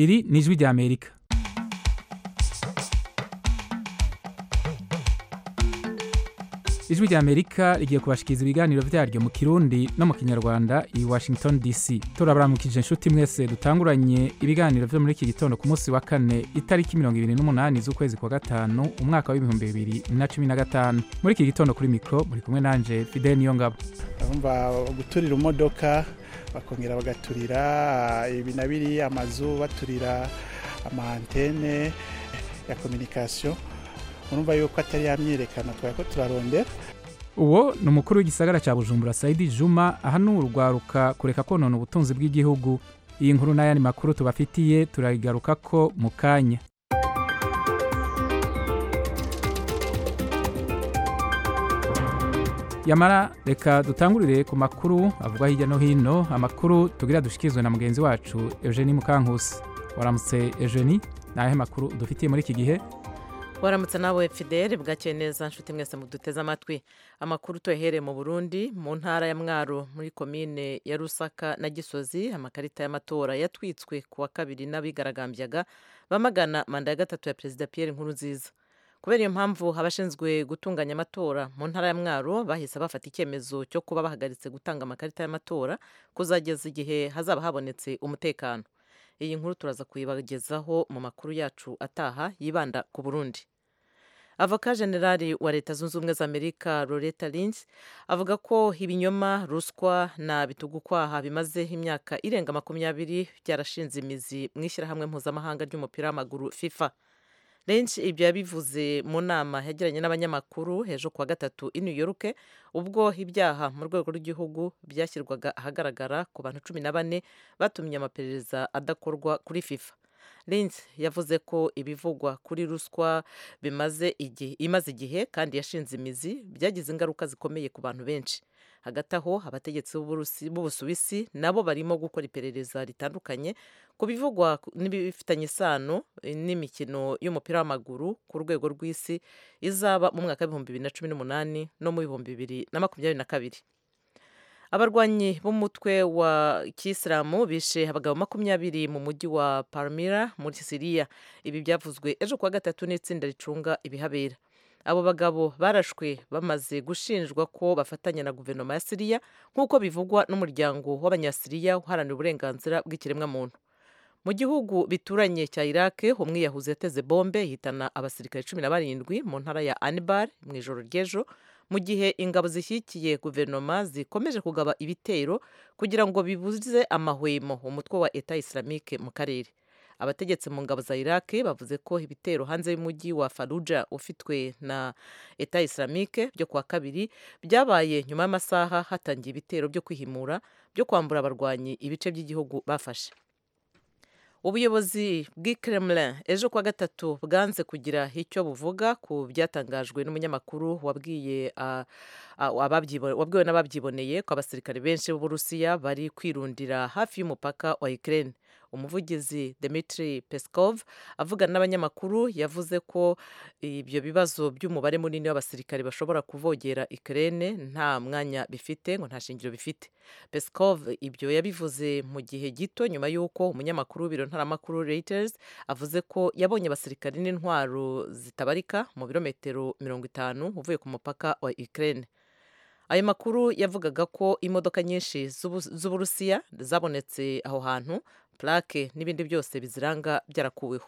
iri ni ijwi ry'amerika ijwi ry'amerika rigiye kubashikiriza ibiganiro vyaryo mu kirundi no mu kinyarwanda i washington dc turabaramukije inshuti mwese dutanguranye ibiganiro vyo muri iki gitondo ku munsi wa kane itariki mirongo ibiri n'umunani z'ukwezi kwa gatanu umwaka w'ibihumbi bibiri na cumi na gatanu muri iki gitondo kuri mikro muri kumwe nanje fidel niyongabo urumva guturira imodoka bakongera bagaturira ibi na biri amazu baturira amantene ya kominikasiyo urumva yuko atari yamyerekana twari ko turarondera uwo ni umukuru w'igisagara cya bujumbura saidi juma ahanura urwaruka kureka konona ubutunzi bw'igihugu iyi nkuru n'ayandi makuru tubafitiye turayigaruka ko mu kanya yamara reka dutangurire ku makuru avugwa hirya no hino amakuru tugira dushikirizwe na mugenzi wacu eugenie mukankusi waramutse eugenie ni ayahe makuru dufitiye muri iki gihe waramutse nawe fidele bwakeye neza nshuti mwese muduteze amatwi amakuru tuyahereye mu burundi mu ntara ya mwaro muri komine ya rusaka na gisozi amakarita y'amatora yatwitswe ku wa kabiri n'abigaragambyaga bamagana manda ya gatatu ya perezida pierre nkurunziza kubera iyo mpamvu abashinzwe gutunganya amatora mu ntara ya mwaro bahise bafata icyemezo cyo kuba bahagaritse gutanga amakarita y'amatora kuzageza igihe hazaba habonetse umutekano iyi nkuru turaza kuyibagezaho mu makuru yacu ataha yibanda ku burundi avoka generali wa leta zunze ubumwe za amerika loretta lynch avuga ko ibinyoma ruswa na bitugukwaha bimaze imyaka irenga makumyabiri byarashinze imizi mu ishyirahamwe mpuzamahanga ry'umupira w'amaguru fifa Lynch ibyo yabivuze mu nama yagiranye n'abanyamakuru ejo kuwa gatatu i New York ubwo ibyaha mu rwego rw'igihugu byashyirwaga ahagaragara ku bantu cumi na bane batumye amaperereza adakorwa kuri FIFA Lynch yavuze ko ibivugwa kuri ruswa bimaze igihe imaze igihe kandi yashinze imizi byagize ingaruka zikomeye ku bantu benshi hagati aho abategetsi b'ubusuwisi nabo barimo gukora iperereza ritandukanye ku bivugwa n'ibifitanye isano n'imikino y'umupira w'amaguru ku rwego rw'isi izaba mu mwaka w'ibihumbi bibiri na cumi n'umunani no mu bihumbi bibiri na makumyabiri na kabiri abarwanyi b'umutwe wa kisilamu bishe abagabo makumyabiri mu mujyi wa palmira muri siriya ibi byavuzwe ejo kuwa gatatu n'itsinda ricunga ibihabera abo bagabo barashwe bamaze gushinjwa ko bafatanya na guverinoma ya siriya nk'uko bivugwa n'umuryango w'abanyasiriya uharanira uburenganzira bw'ikiremwamuntu mu gihugu bituranye cya iraq umwiyahuzi yateze bombe yitana abasirikare cumi na barindwi mu ntara ya anibar mu ijoro ry'ejo mu gihe ingabo zishyigikiye guverinoma zikomeje kugaba ibitero kugira ngo bibuze amahwemo umutwe wa eta islamike mu karere abategetsi mu ngabo za iraq bavuze ko ibitero hanze y'umujyi wa faruja ufitwe na eta islamike byo kuwa kabiri byabaye nyuma y'amasaha hatangiye ibitero byo kwihimura byo kwambura abarwanyi ibice by'igihugu bafashe ubuyobozi bw'i Kremlin ejo kuwa gatatu bwanze kugira icyo buvuga ku byatangajwe n'umunyamakuru wabwiye wabwiwe n'ababyiboneye ko abasirikare benshi b'uburusiya bari kwirundira hafi y'umupaka wa Ukraine umuvugizi Dmitry Peskov avugana n'abanyamakuru yavuze ko ibyo bibazo by'umubare munini w'abasirikare bashobora kuvogera Ukraine nta mwanya bifite ngo nta shingiro bifite Peskov ibyo yabivuze mu gihe gito nyuma y'uko umunyamakuru w'ibiro ntaramakuru Reuters avuze ko yabonye abasirikare n'intwaro zitabarika mu birometero mirongo itanu uvuye ku mupaka wa Ukraine ayo makuru yavugaga ko imodoka nyinshi z'uburusiya zabonetse aho hantu plaque n'ibindi byose biziranga byarakuweho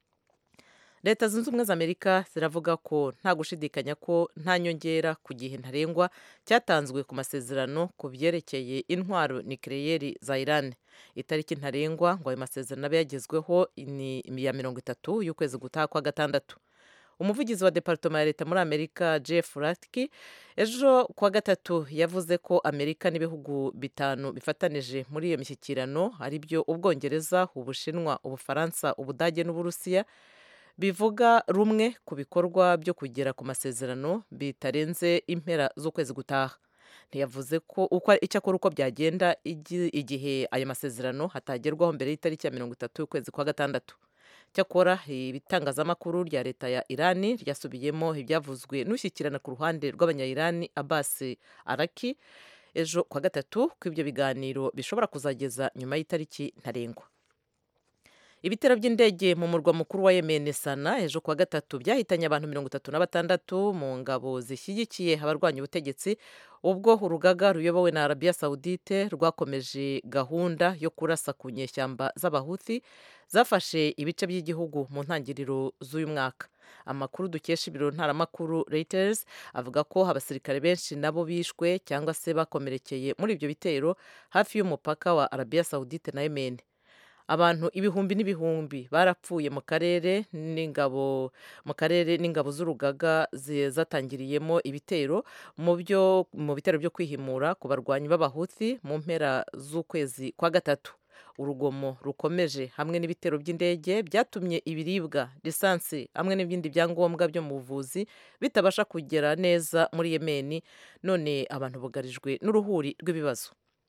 leta zunze ubumwe za amerika ziravuga ko nta gushidikanya ko nta nyongera ku gihe ntarengwa cyatanzwe ku masezerano ku byerekeye intwaro nikireyeri za iran itariki ntarengwa ngo ayo masezerano abe yagezweho ni iya mirongo itatu y'ukwezi gutaha kwa gatandatu umuvugizi wa departoma ya leta muri amerika jeff ratki ejo kuwa gatatu yavuze ko amerika n'ibihugu bitanu bifatanije muri iyo mishyikirano ari byo ubwongereza ubushinwa ubufaransa ubudage n'uburusiya bivuga rumwe ku bikorwa byo kugera ku masezerano bitarenze impera z'ukwezi gutaha ntiyavuze ko uko icyakora uko byagenda igihe ayo masezerano hatagerwaho mbere y'itariki ya mirongo itatu y'ukwezi kwa gatandatu cyakora ibitangazamakuru rya leta ya irani ryasubiyemo ibyavuzwe n'ushyikirana ku ruhande rw'abanyayirani abasi araki ejo kwa gatatu ko ibyo biganiro bishobora kuzageza nyuma y'itariki ntarengwa ibitero by'indege mu murwa mukuru wa yemen sana ejo kuwa gatatu byahitanye abantu mirongo itatu na batandatu mu ngabo zishyigikiye abarwanya ubutegetsi ubwo urugaga ruyobowe na arabiya sawudite rwakomeje gahunda yo kurasa ku nyeshyamba z'abahuthi zafashe ibice by'igihugu mu ntangiriro z'uyu mwaka amakuru dukesha ibiro ntaramakuru Reuters avuga ko abasirikare benshi nabo bishwe cyangwa se bakomerekeye muri ibyo bitero hafi y'umupaka wa arabiya sawudite na yemen abantu ibihumbi n'ibihumbi barapfuye mu karere n'ingabo mu karere n'ingabo z'urugaga zatangiriyemo ibitero mu byo mu bitero byo kwihimura ku barwanyi b'abahuthi mu mpera z'ukwezi kwa gatatu urugomo rukomeje hamwe n'ibitero by'indege byatumye ibiribwa lisansi hamwe n'ibindi byangombwa byo mu buvuzi bitabasha kugera neza muri yemeni none abantu bugarijwe n'uruhuri rw'ibibazo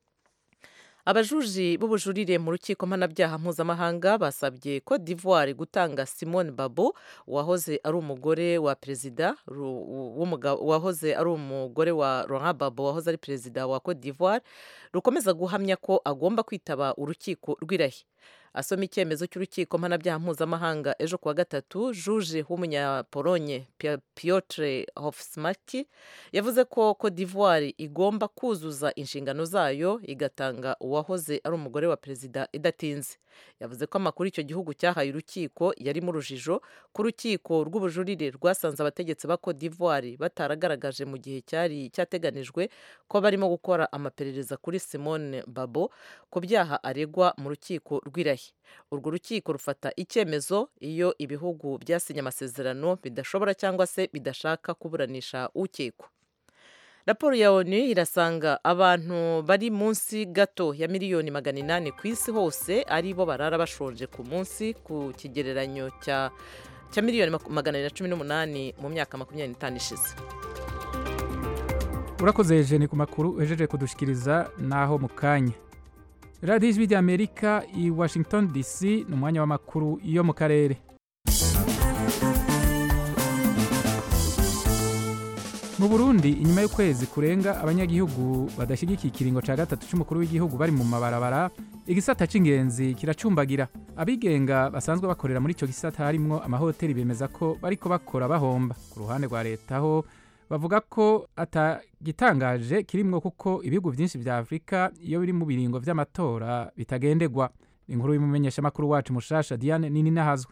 abajuji b'ubujurire mu rukiko mpanabyaha mpuzamahanga basabye ko d'ivoire gutanga simone babo wahoze ari umugore wa perezida wahoze ari umugore wa laurent babo wahoze ari perezida wa cote d'ivoire rukomeza guhamya ko agomba kwitaba urukiko rw'irahi asoma icyemezo cy'urukiko mpanabyaha mpuzamahanga ejo kuwa gatatu juje w'umunyapolonye Piotr Hofsmaki yavuze ko Cote d'Ivoire igomba kuzuza inshingano zayo igatanga uwahoze ari umugore wa perezida idatinze yavuze ko amakuru icyo gihugu cyahaye urukiko yari mu rujijo ku rukiko rw'ubujurire rwasanze abategetsi ba Cote d'Ivoire bataragaragaje mu gihe cyari cyateganijwe ko barimo gukora amaperereza kuri Simone Babo ku byaha aregwa mu rukiko rw'irahi urwo rukiko rufata icyemezo iyo ibihugu byasinye amasezerano bidashobora cyangwa se bidashaka kuburanisha ukekwa raporo ya onu irasanga abantu bari munsi gato ya miliyoni magana inani ku isi hose ari bo barara bashonje ku munsi ku kigereranyo cya cya miliyoni magana abiri na cumi n'umunani mu myaka makumyabiri n'itanu ishize urakoze jeni ku makuru uhejeje kudushikiriza naho mu kanya radiyo ijwi ry'amerika i washington dc ni umwanya w'amakuru yo mu karere mu burundi inyuma y'ukwezi kurenga abanyagihugu badashyigikiye ikiringo cya gatatu cy'umukuru w'igihugu bari mu mabarabara igisata cy'ingenzi kiracumbagira abigenga basanzwe bakorera muri icyo gisata harimwo amahoteli bemeza ko bariko bakora bahomba ku ruhande rwa leta ho bavuga ko atagitangaje kirimwo kuko ibihugu byinshi bya afurika iyo biri mu biringo by'amatora bitagendegwa inkuru y'umumenyeshamakuru wacu mushasha diane nini nahazwe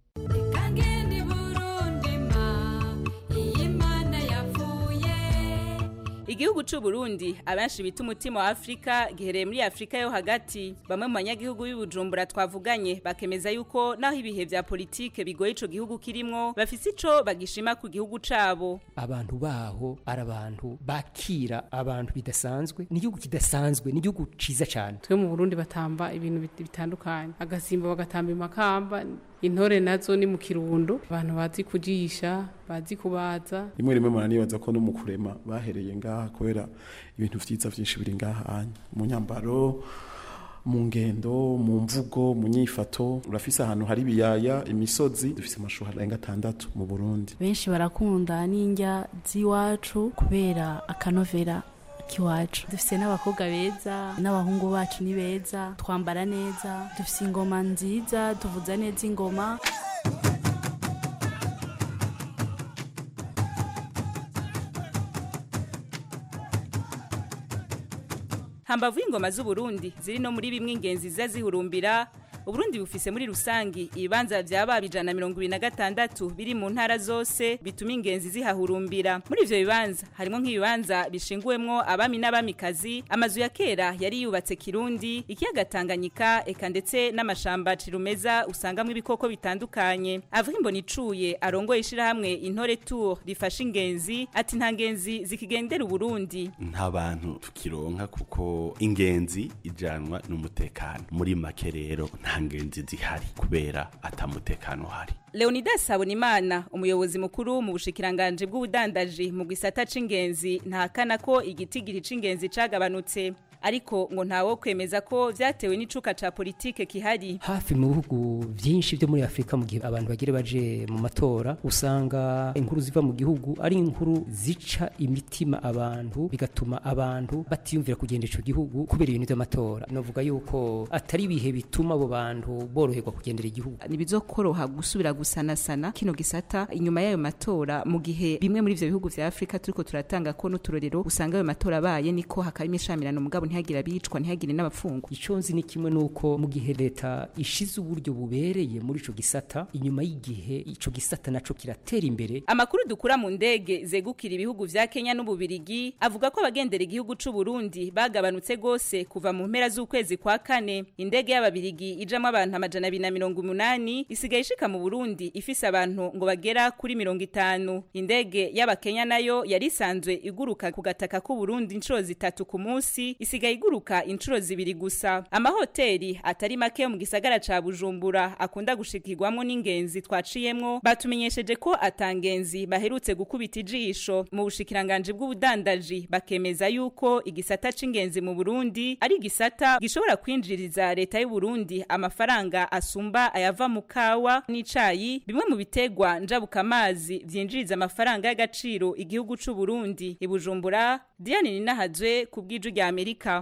igihugu cy'u Burundi abenshi bita umutima wa Afrika gihereye muri Afrika yo hagati bamwe mu banyagihugu b'ibujumbura twavuganye bakemeza yuko naho ibihe vya politike bigoye ico gihugu kirimwo bafise ico bagishima ku gihugu cabo abantu baho ari abantu bakira abantu bidasanzwe ni igihugu kidasanzwe ni igihugu ciza cyane twe mu Burundi batamba ibintu bitandukanye agasimba bagatamba imakamba intore nazo ni mu kirundo abantu bazi kujisha bazi kubaza rimwe rimwe muranibaza ko no mu kurema bahereye ngaha kubera ibintu vyiza vyinshi biri ngaha mu nyambaro mu ngendo mu mvugo mu nyifato urafise ahantu hari ibiyaya imisozi dufise amashuri arenga atandatu mu burundi benshi barakunda n'indya z'iwacu kubera akanovera kiwacu dufise n'abakobwa beza n'abahungu bacu ni beza twambara neza dufise ingoma nziza tuvuza neza ingoma hambavu y'ingoma z'uburundi ziri no muri bimwe ingenzi ziza zihurumbira uburundi bufise muri rusangi ibibanza vyaba ijana mirongo ibiri na gatandatu biri mu ntara zose bituma ingenzi zihahurumbira muri ivyo bibanza harimo nk'ibibanza bishinguwemwo abami n'abamikazi amazu ya kera yari yubatse kirundi ikiyaga tanganyika eka ndetse n'amashamba cirumeza usangamwo ibikoko bitandukanye avuga imboni icuye arongoye ishirahamwe intore tour rifasha ingenzi ati nta ngenzi zikigendera uburundi nta bantu tukironka kuko ingenzi ijanwa n'umutekano muri make rero nta ngenzi zihari kubera atamutekano uhari Leonidas Habonimana umuyobozi mukuru mu bushikiranganje bw'ubudandaji mu gisata c'ingenzi ntahakana ko igitigiri c'ingenzi cagabanutse ariko ngo ntawo kwemeza ko vyatewe n'icuka ca politike kihari hafi mu bihugu byinshi byo muri afurika mu gihe abantu bagire baje mu matora usanga inkuru ziva mu gihugu ari inkuru zica imitima abantu bigatuma abantu batiyumvira kugenda ico gihugu kubera ibintu by'amatora novuga yuko atari ibihe bituma abo bantu boroherwa kugendera igihugu ntibizokoroha gusubira gusanasana kino gisata inyuma y'ayo matora mu gihe bimwe muri ivyo bihugu vya afurika turiko turatanga ko n'uturorero usanga ayo matora abaye niko hakaba imishamirano mugabo ntihagire abicwa ntihagire n'abafungwa ico nzi ni kimwe nuko mu gihe leta ishize uburyo bubereye muri ico gisata inyuma y'igihe ico gisata naco kiratera imbere amakuru dukura mu ndege zegukira ibihugu vya Kenya n'ububirigi avuga ko abagendera igihugu c'u Burundi bagabanutse gose kuva mu mpera z'ukwezi kwa kane indege y'ababirigi ijamwo abantu amajana abiri na mirongo umunani isigaye ishika mu Burundi ifise abantu ngo bagera kuri mirongo itanu indege y'abakenya nayo yari isanzwe iguruka ku gataka k'u Burundi inshuro zitatu ku munsi isigaye iguruka inshuro zibiri gusa amahoteli atari make yo mu gisagara ca Bujumbura akunda gushikirwamo n'ingenzi twaciyemwo batumenyesheje ko atangenzi baherutse gukubita ijisho mu bushikiranganje bw'ubudandaji bakemeza yuko igisata c'ingenzi mu Burundi ari igisata gishobora kwinjiriza leta y'u Burundi amafaranga asumba ayava mu kawa n'icayi bimwe mu bitegwa njabukamazi vyinjiriza amafaranga y'agaciro igihugu c'u Burundi ibujumbura Diane Ninahazwe ku bw'iju rya Amerika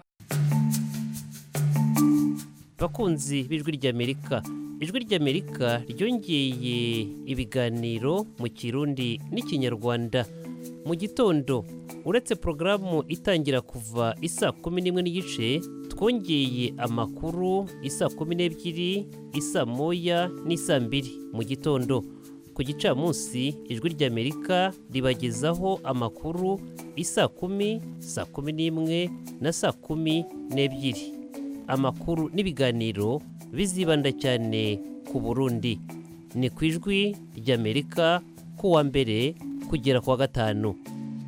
bakunzi b'ijwi ry'amerika ijwi ry'amerika ryongeye ibiganiro mu kirundi n'ikinyarwanda mu gitondo uretse porogaramu itangira kuva isa kumi n'imwe n'igice twongeye amakuru isa kumi n'ebyiri isa moya n'isa mbiri mu gitondo ku gicamunsi ijwi ry'amerika ribagezaho amakuru isa kumi saa kumi n'imwe na saa kumi n'ebyiri amakuru n'ibiganiro bizibanda cyane ku burundi ni ku ijwi ry'amerika ku wa mbere kugera ku wa gatanu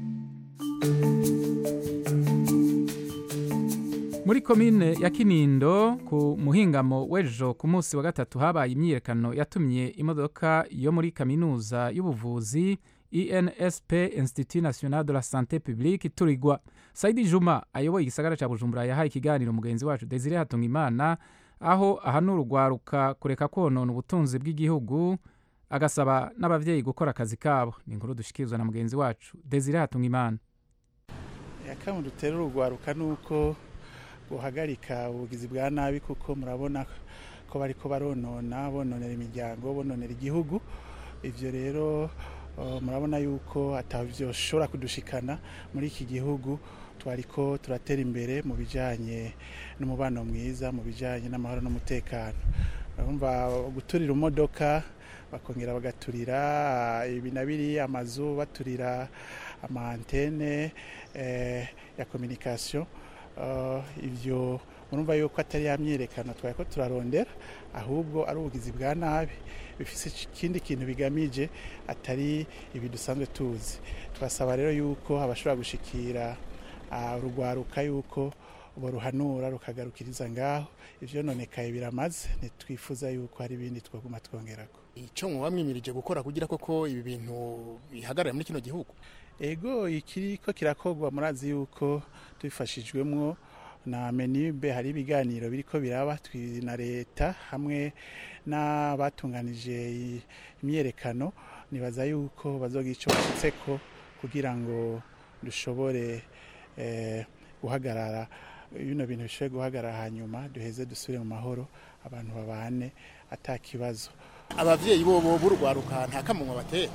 muri komine ya kinindo ku muhingamo w'ejo ku munsi wa gatatu habaye imyiyerekano yatumye imodoka yo muri kaminuza y'ubuvuzi insp institut national de la santé publique iturigwa saidi juma ayoboye igisagara cya bujumbura yahaye ikiganiro mugenzi wacu desire hatungimana aho ahanura urwaruka kureka konona ubutunzi bw'igihugu agasaba n'ababyeyi gukora akazi kabo ni inkuru dushikirizwa na mugenzi wacu desire hatungimana akamu dutera urugwaruka ni uko guhagarika ubugizi bwa nabi kuko murabona ko bari ko baronona bononera imiryango bononera igihugu ibyo rero murabona yuko atabyoshobora kudushikana muri iki gihugu twari ko turatera imbere mu bijyanye n'umubano mwiza mu bijyanye n'amahoro n'umutekano urumva guturira imodoka bakongera bagaturira ibi na biri amazu baturira amantene ya kominikasiyo ibyo murumva yuko atari ya myiyerekano twari ko turarondera ahubwo ari ubugizi bwa nabi bifite ikindi kintu bigamije atari ibi dusanzwe tuzi twasaba rero yuko abashobora gushikira urugwaruka yuko baruhanura rukagarukiriza ngaho ibyo nonekaye biramaze ntitwifuza yuko hari ibindi twaguma twongerako icyo muba mwimirije gukora kugira koko ibi bintu bihagarara muri kino gihugu ego ikiri ko kirakorwa murazi yuko tubifashijwemo na menibe hari ibiganiro biriko biraba na leta hamwe n'abatunganije imyerekano nibaza yuko bazoga icyo bashyitseko kugira ngo dushobore guhagarara bino bintu bishobore guhagarara hanyuma duheze dusubire mu mahoro abantu babane atakibazo ababyeyi bo b'urugwaruka nta kamunwa batera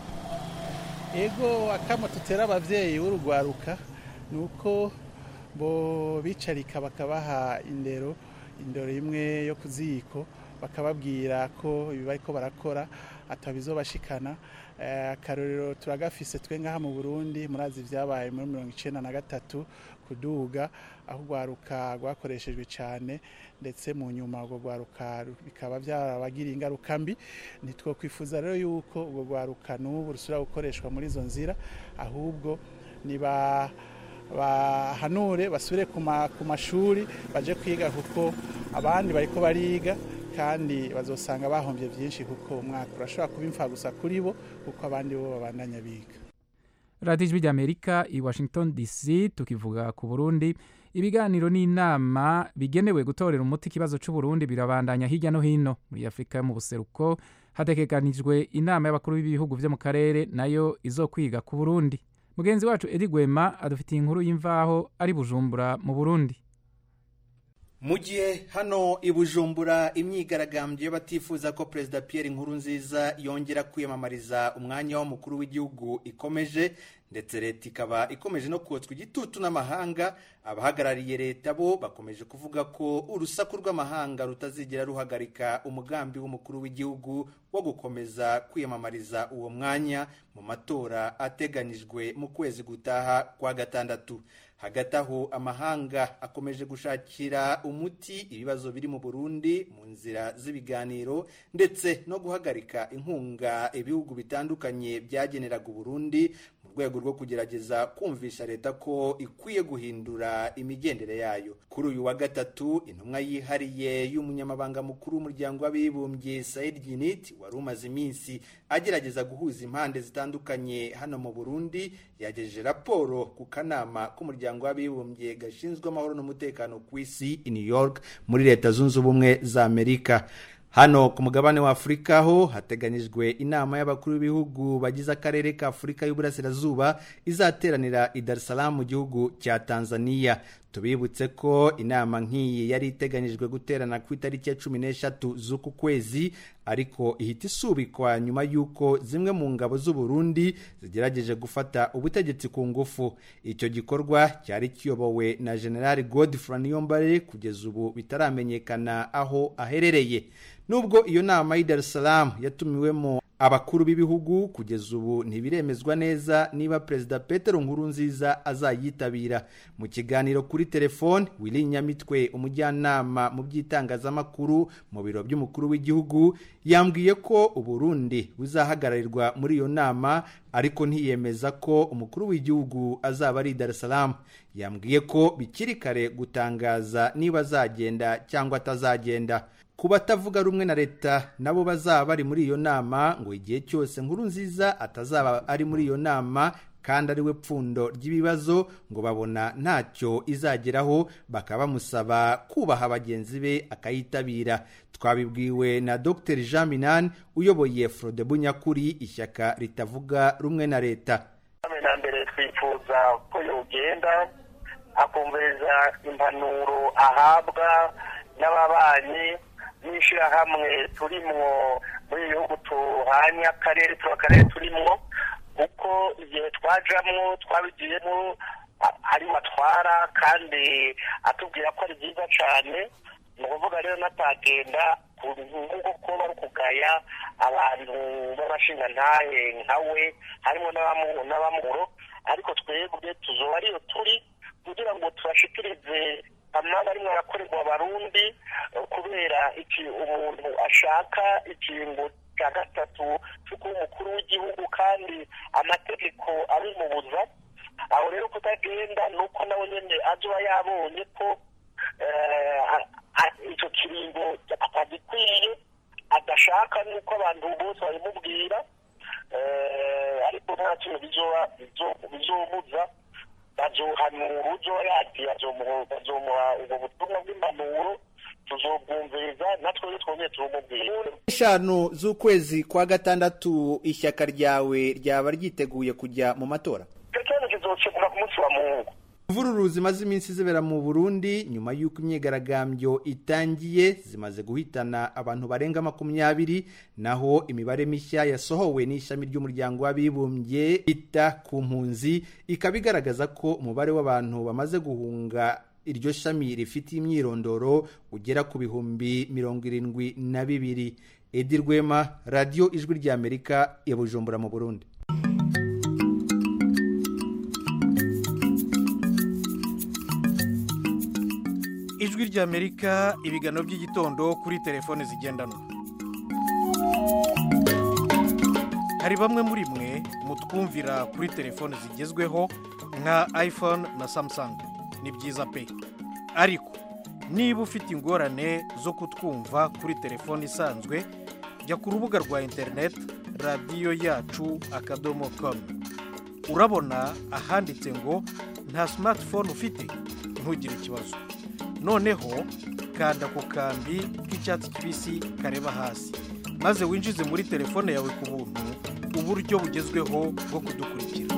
ego akamo tutera ababyeyi b'urugwaruka ni uko bo bicarika bakabaha indero indero imwe yo ku ziko bakababwira ko ibi bariko barakora atabizobashikana akarorero turagafise twe ngaha mu burundi murazi ibyabaye muri mirongo icenda na gatatu kuduga aho urwaruka rwakoreshejwe cyane ndetse mu nyuma urwo rwaruka bikaba byarabagiriye ingaruka mbi ntitwokwifuza rero yuko urwo rwaruka n'ubu rusubira gukoreshwa muri izo nzira ahubwo niba bahanure basubire ku mashuri baje kwiga kuko abandi bariko bariga kandi bazosanga bahombye byinshi kuko umwaka urashobora kuba imfa gusa kuri bo kuko abandi bo babandanya biga radiyo ijwi ry'amerika i washington dc tukivuga ku burundi ibiganiro n'inama bigenewe gutorera umuti ikibazo c'uburundi birabandanya hirya no hino muri afurika yo mu buseruko hategekanijwe inama y'abakuru b'ibihugu vyo mu karere nayo izokwiga ku burundi mugenzi wacu edi gwema adufitiye inkuru y'imvaho ari bujumbura mu burundi mu gihe hano i bujumbura imyigaragambyo y'abatifuza ko perezida Pierre Nkurunziza yongera kwiyamamariza umwanya w'umukuru w'igihugu ikomeje ndetse leta ikaba ikomeje no kotswa igitutu n'amahanga abahagarariye leta bo bakomeje kuvuga ko urusaku rw'amahanga rutazigera ruhagarika umugambi w'umukuru w'igihugu wo gukomeza kwiyamamariza uwo mwanya mu matora ateganyijwe mu kwezi gutaha kwa gatandatu hagati aho amahanga akomeje gushakira umuti ibibazo biri mu burundi mu nzira z'ibiganiro ndetse no guhagarika inkunga ibihugu bitandukanye byageneraga uburundi mu rwego rwo kugerageza kumvisha leta ko ikwiye guhindura imigendere yayo kuri uyu wa gatatu intumwa yihariye y'umunyamabanga mukuru w'umuryango w'abibumbye Said Ginit wari umaze iminsi agerageza guhuza impande zitandukanye hano mu Burundi yagejeje raporo ku kanama k'umuryango w'abibumbye gashinzwe amahoro n'umutekano ku isi i New York muri leta zunze ubumwe za Amerika hano ku mugabane wa afurika ho hateganyijwe inama y'abakuru b'ibihugu bagize akarere ka afurika y'uburasirazuba izateranira i dar es salaam mu gihugu cya tanzania tubibutse ko inama nk'iyi yari iteganyijwe guterana ku itariki ya cumi n'eshatu z'uku kwezi ariko ihita isubikwa nyuma y'uko zimwe mu ngabo z'uburundi zigerageje gufata ubutegetsi ku ngufu icyo gikorwa cyari kiyobowe na generali godfrey niyombare kugeza ubu bitaramenyekana aho aherereye nubwo iyo nama y'i dar es salaam yatumiwemo abakuru b'ibihugu kugeza ubu ntibiremezwa neza niba perezida petero nkurunziza azayitabira mu kiganiro kuri telefone wili nyamitwe umujyanama mu by'itangazamakuru mu biro by'umukuru w'igihugu yambwiye ko uburundi buzahagararirwa muri iyo nama ariko ntiyemeza ko umukuru w'igihugu azaba ari i dar es salaam yambwiye ko bikiri kare gutangaza niba azagenda cyangwa atazagenda ku batavuga rumwe na leta nabo bazaba bari muri iyo nama ngo igihe cyose nkuru nziza atazaba ari muri iyo nama kandi ari we pfundo ry'ibibazo ngo babona ntacyo izageraho bakaba bamusaba kubaha bagenzi be akayitabira twabibwiwe na dr jean minani uyoboye frode bunyakuri ishyaka ritavuga rumwe na leta na mbere twifuza ko yogenda akumviriza impanuro ahabwa n'ababanyi n'ishyirahamwe turimwo muri ibihugu tuhanye akarere tuba akarere turimwo kuko igihe twajamwo twabigiyemo ari watwara kandi atubwira ko ari byiza cyane ni ukuvuga rero natagenda nk'uko kuba bari kugaya abantu b'abashingantahe nka we harimo n'abamuro ariko twebwe tuzoba ariyo turi kugira ngo tubashikirize amaba arimo arakorerwa abarundi kubera iki umuntu ashaka ikingo cya gatatu cyo kuba umukuru w'igihugu kandi amategeko abimubuza aho rero kutagenda ni uko nawe nyine azuba yabonye ko icyo kiringo atagikwiye adashaka n'uko abantu bose babimubwira ariko nta kintu bizomuza bazohanura uzo yagiye bazomuha ubwo butumwa bw'impanuro tuzobwumviriza natwe twongeye turumubwira eshanu z'ukwezi kwa gatandatu ishyaka ryawe ryaba ryiteguye kujya mu matora icyo kibazo kizokemura ku munsi wa mungu imvururu zimaze iminsi zibera mu burundi nyuma y'uko imyigaragambyo itangiye zimaze guhitana abantu barenga makumyabiri naho imibare mishya yasohowe n'ishami ry'umuryango w'abibumbye ita ku mpunzi ikaba igaragaza ko umubare w'abantu bamaze guhunga iryo shami rifite imyirondoro ugera ku bihumbi mirongo irindwi na bibiri edi rwema radiyo ijwi ry'amerika ya bujumbura mu burundi ijwi ry'amerika ibiganiro by'igitondo kuri telefone zigendanwa hari bamwe muri mwe mutwumvira kuri telefone zigezweho nka iphone na samsung ni byiza pe ariko niba ufite ingorane zo kutwumva kuri telefone isanzwe jya ku rubuga rwa interineti radiyo yacu akadomo komu urabona ahanditse ngo nta simatifone ufite ntugire ikibazo noneho kanda ku kambi k'icyatsi kibisi kareba hasi maze winjize muri telefone yawe ku buntu uburyo bugezweho bwo kudukurikira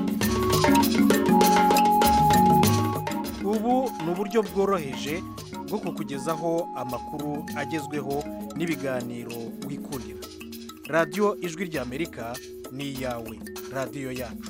ubu ni uburyo bworoheje bwo kukugezaho amakuru agezweho n'ibiganiro wikundira radiyo ijwi ry'amerika ni iyawe radiyo yacu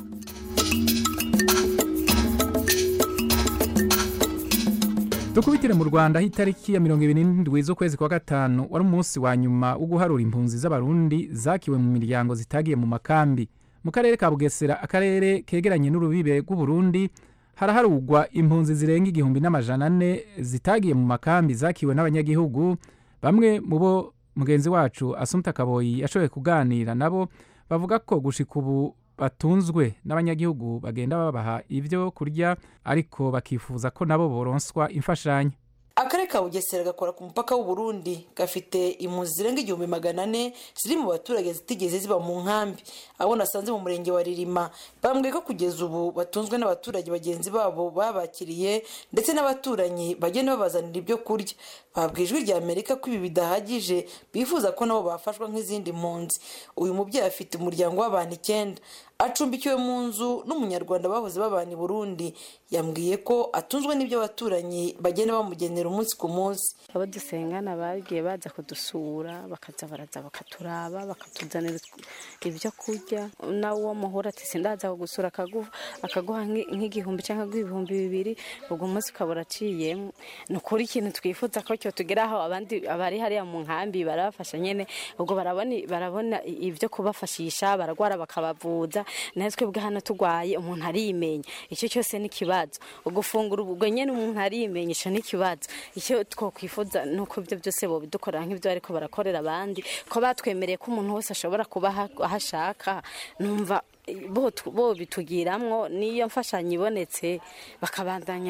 dukubitire mu rwanda aho itariki ya mirongo ibiri n'indwi z'ukwezi kwa gatanu wari umunsi wa nyuma wo guharura impunzi z'abarundi zakiwe mu miryango zitagiye mu makambi mu karere ka bugesera akarere kegeranye n'urubibe rw'uburundi haraharugwa impunzi zirenga igihumbi n'amajana ane zitagiye mu makambi zakiwe n'abanyagihugu bamwe mu bo mugenzi wacu asumta kaboyi yashoboye kuganira nabo bavuga ko gushika ubu batunzwe n'abanyagihugu bagenda babaha ibyo kurya ariko bakifuza ko nabo boronswa imfashanyo akarere ka bugesera gakora ku mupaka w'uburundi gafite impunzi zirenga igihumbi magana ane ziri mu baturage zitigeze ziba mu nkambi abo nasanze mu murenge wa ririma bambwiye ko kugeza ubu batunzwe n'abaturage bagenzi babo babakiriye ndetse n'abaturanyi bagenda babazanira ibyo kurya babwiye ijwi rya amerika ko ibi bidahagije bifuza ko nabo bafashwa nk'izindi mpunzi uyu mubyeyi afite umuryango w'abantu icyenda acumbikiwe mu nzu n'umunyarwanda bahoze babana i burundi yambwiye ko atunzwe n'ibyo abaturanyi bagenda bamugenera umunsi ku munsi abo dusengana bagiye baza kudusura bakaza baraza bakaturaba bakatuzanira ibyo kurya nawe uwo muhura ati sindaza kugusura akaguha nk'igihumbi cyangwa ibihumbi bibiri ubwo munsi ukaba uraciyemo ni ukuri ikintu twifuza ko cyo tugeraho abandi abari hariya mu nkambi barabafasha nyine ubwo barabona ibyo kubafashisha bararwara bakabavuza natwe bwa hano turwaye umuntu arimenya icyo cyose ni ikibazo ugufungura ubwo nyine umuntu arimenya icyo ni ikibazo icyo twakwifuza ni uko ibyo byose bobidukorera nk'ibyo ariko barakorera abandi ko batwemereye ko umuntu wese ashobora kuba aho ashaka numva bo bitugiramwo niyo mfashanyo ibonetse bakabandanya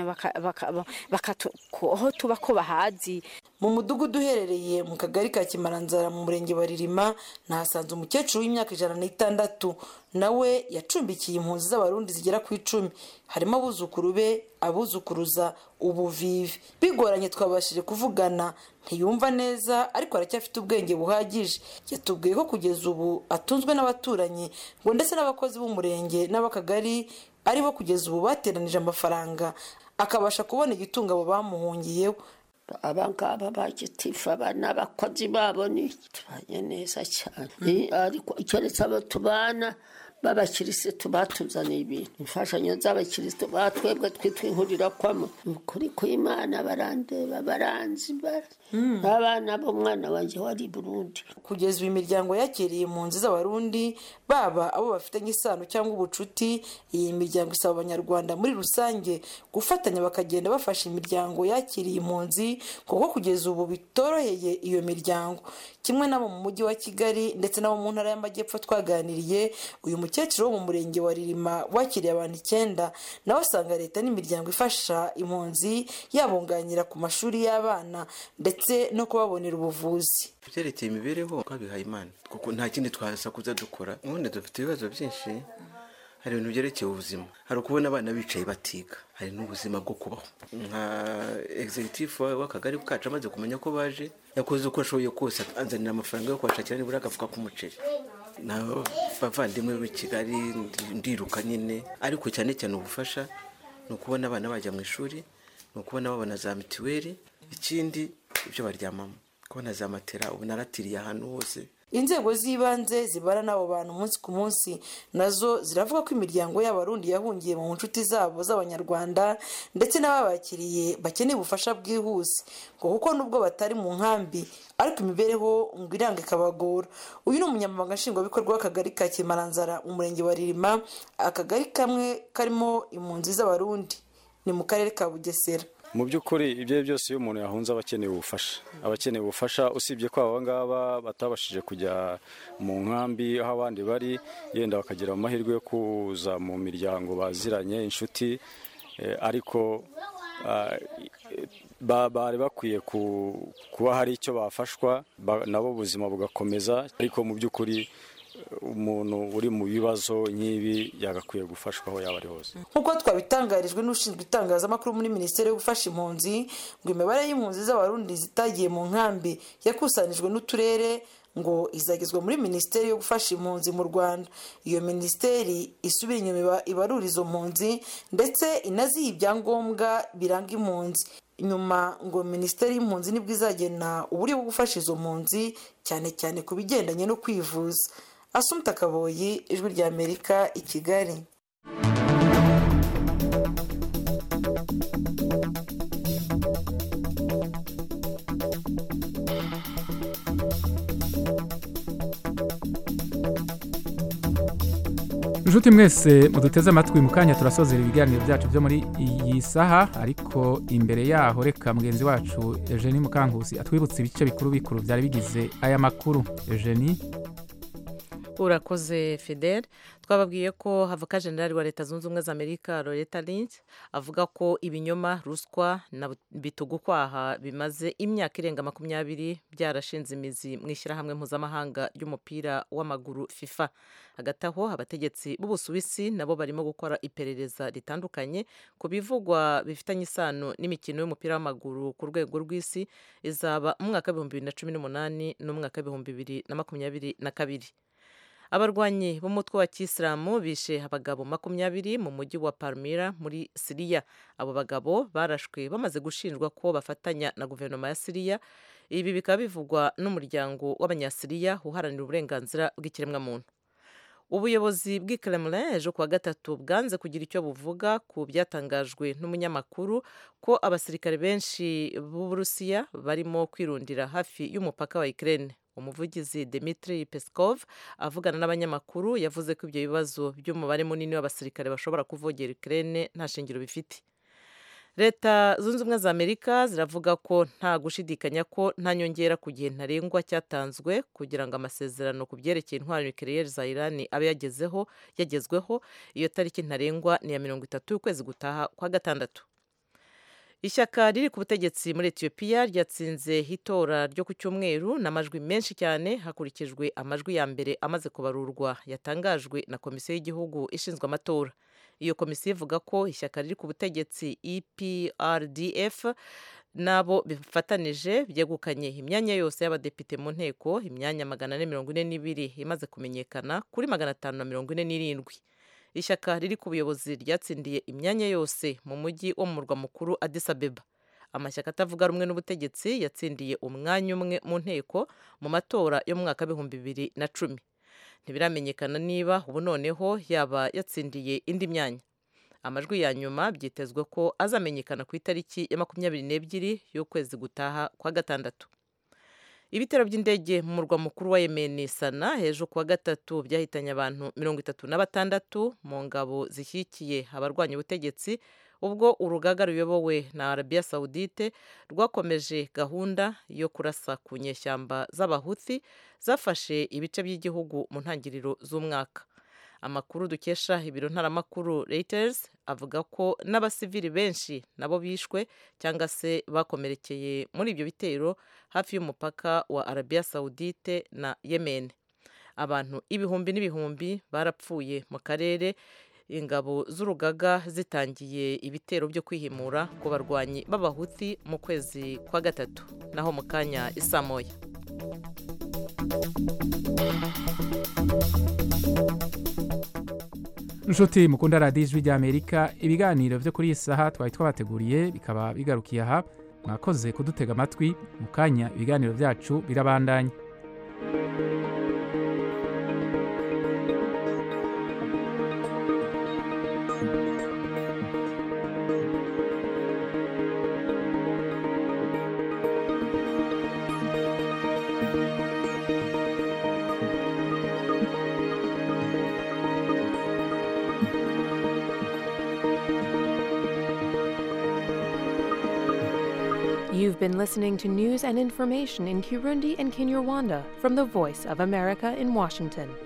aho tuba ko bahazi mu mudugudu uherereye mu kagari ka kimaranzara mu murenge wa ririma nahasanze umukecuru w'imyaka ijana n'itandatu nawe yacumbikiye impunzi z'abarundi zigera ku icumi harimo abuzukuru be abuzukuruza ubuvivi bigoranye twabashije kuvugana ntiyumva neza ariko aracyafite ubwenge buhagije yatubwiye ko kugeza ubu atunzwe n'abaturanyi ngo ndetse n'abakozi b'umurenge n'ab'akagari aribo kugeza ubu bateranije amafaranga akabasha kubona igitunga abo bamuhungiyeho abangaba bagitifu abana abakozi babo ni tubanye neza cyane ariko keretse abo tubana b'abakirisitu batuzaniye ibintu imfashanyo z'abakirisitu batwebwe twitwa inkurira kwamo ukuri kw'imana barandeba baranzi abana b'umwana wanjye wari burundi kugeza ubu imiryango yakiriye impunzi z'abarundi baba abo bafitanye isano cyangwa ubucuti iyi miryango isaba abanyarwanda muri rusange gufatanya bakagenda bafasha imiryango yakiriye impunzi kuko kugeza ubu bitoroheye iyo miryango kimwe n'abo mu mujyi wa kigali ndetse n'abo mu ntara y'amajyepfo twaganiriye uyu mukecuru wo mu murenge wa ririma wakiriye abantu icyenda nawe asanga leta n'imiryango ifasha impunzi yabunganira ku mashuri y'abana ndetse no kubabonera ubuvuzi byerekeye imibereho twabihaye imana kuko nta kindi twasakuza dukora ubundi dufite ibibazo byinshi hari ibintu byerekeye ubuzima hari ukubona abana bicaye batiga hari n'ubuzima bwo kubaho nka egizegitifu w'akagari kacu amaze kumenya ko baje yakoze uko ashoboye kose anzanira amafaranga yo kubashakira nibura agafuka k'umuceri n'abavandimwe b'i kigali ndiruka nyine ariko cyane cyane ubufasha ni ukubona abana bajya mu ishuri ni ukubona babona za mituweli ikindi ibyo baryamamo kubona za matera ubu naratiriye ahantu hose inzego z'ibanze zibara n'abo bantu umunsi ku munsi nazo ziravuga ko imiryango y'abarundi yahungiye mu nshuti zabo z'abanyarwanda ndetse n'ababakiriye bakeneye ubufasha bwihuse ngo kuko nubwo batari mu nkambi ariko imibereho ngo iranga ikabagora uyu ni umunyamabanga nshingwabikorwa w'akagari ka kimaranzara mu murenge wa ririma akagari kamwe karimo impunzi z'abarundi ni mu karere ka bugesera mu by'ukuri ibyo ari byose iyo umuntu yahunze aba akeneye ubufasha aba akeneye ubufasha usibye ko aba ngaba batabashije kujya mu nkambi aho abandi bari yenda bakagira amahirwe yo kuza mu miryango baziranye inshuti ariko bari bakwiye kuba hari icyo bafashwa nabo ubuzima bugakomeza ariko mu by'ukuri umuntu uri mu bibazo nk'ibi yagakwiye gufashwa aho yaba ari hose nk'uko twabitangarijwe n'ushinzwe itangazamakuru muri minisiteri yo gufasha impunzi ngo imibare y'impunzi z'abarundi zitagiye mu nkambi yakusanijwe n'uturere ngo izagezwa muri minisiteri yo gufasha impunzi mu rwanda iyo minisiteri isubira inyuma ibarura izo mpunzi ndetse inaziha ibyangombwa biranga impunzi nyuma ngo minisiteri y'impunzi nibwo izagena uburyo bwo gufasha izo mpunzi cyane cyane ku bigendanye no kwivuza asumta kaboyi ijwi rya amerika i kigali inshuti mwese muduteze amatwi mu kanya turasozera ibiganiro byacu byo muri iyi saha ariko imbere yaho reka mugenzi wacu eugenie mukankusi atwibutse ibice bikuru bikuru byari bigize aya makuru eugenie urakoze fidele twababwiye ko havoka generali wa leta zunze ubumwe za amerika loretta lynch avuga ko ibinyoma ruswa na bitugukwaha bimaze imyaka irenga makumyabiri byarashinze imizi mu ishyirahamwe mpuzamahanga ry'umupira w'amaguru fifa hagati aho abategetsi b'ubusuwisi nabo barimo gukora iperereza ritandukanye ku bivugwa bifitanye isano n'imikino y'umupira w'amaguru ku rwego rw'isi izaba mu mwaka w'ibihumbi bibiri na cumi n'umunani n'umwaka w'ibihumbi bibiri na makumyabiri na kabiri abarwanyi b'umutwe wa kisilamu bishe abagabo makumyabiri mu mujyi wa palmira muri siriya abo bagabo barashwe bamaze gushinjwa ko bafatanya na guverinoma ya siriya ibi bikaba bivugwa n'umuryango w'abanyasiriya uharanira uburenganzira bw'ikiremwamuntu ubuyobozi bw'i Kremlin ejo kuwa gatatu bwanze kugira icyo buvuga ku byatangajwe n'umunyamakuru ko abasirikare benshi b'uburusiya barimo kwirundira hafi y'umupaka wa Ukraine umuvugizi Dmitry Peskov avugana n'abanyamakuru yavuze ko ibyo bibazo by'umubare munini w'abasirikare bashobora kuvogera Ukraine nta shingiro bifite leta zunze ubumwe za amerika ziravuga ko nta gushidikanya ko nta nyongera ku gihe ntarengwa cyatanzwe kugira ngo amasezerano ku byerekeye intwaro nucleaire za irani abe yagezeho yagezweho iyo tariki ntarengwa ni iya mirongo itatu y'ukwezi gutaha kwa gatandatu ishyaka riri ku butegetsi muri etiyopiya ryatsinze itora ryo ku cyumweru n'amajwi menshi cyane hakurikijwe amajwi ya mbere amaze kubarurwa yatangajwe na komisiyo y'igihugu ishinzwe amatora iyo komisiyo ivuga ko ishyaka riri ku butegetsi eprdf nabo bifatanije byegukanye imyanya yose y'abadepite mu nteko imyanya magana ane mirongo ine n'ibiri imaze kumenyekana kuri magana atanu na mirongo ine n'irindwi ishyaka riri ku buyobozi ryatsindiye imyanya yose mu mujyi wo mu murwa mukuru Addis Abeba amashyaka atavuga rumwe n'ubutegetsi yatsindiye umwanya umwe mu nteko mu matora yo mu mwaka w'ibihumbi bibiri na cumi ntibiramenyekana niba ubu noneho yaba yatsindiye indi myanya amajwi ya nyuma byitezwe ko azamenyekana ku itariki ya makumyabiri n'ebyiri y'ukwezi gutaha kwa gatandatu ibitero by'indege mu murwa mukuru wa yemeni sana hejuru kuwa gatatu byahitanye abantu mirongo itatu na batandatu mu ngabo zishyigikiye abarwanya ubutegetsi ubwo urugaga ruyobowe na arabiya sawudite rwakomeje gahunda yo kurasa ku nyeshyamba z'abahuthi zafashe ibice by'igihugu mu ntangiriro z'umwaka amakuru dukesha ibiro ntaramakuru Reuters avuga ko n'abasivili benshi nabo bishwe cyangwa se bakomerekeye muri ibyo bitero hafi y'umupaka wa arabiya sawudite na yemen abantu ibihumbi n'ibihumbi barapfuye mu karere ingabo z'urugaga zitangiye ibitero byo kwihimura ku barwanyi b'abahuti mu kwezi kwa gatatu naho mu kanya isamoya inshuti mukunda radiyo ijwi ry'amerika ibiganiro byo kuri iyi saha twari twabateguriye bikaba bigarukiye aha mwakoze kudutega amatwi mu kanya ibiganiro byacu birabandanya You've been listening to news and information in Kirundi and Kinyarwanda from the Voice of America in Washington.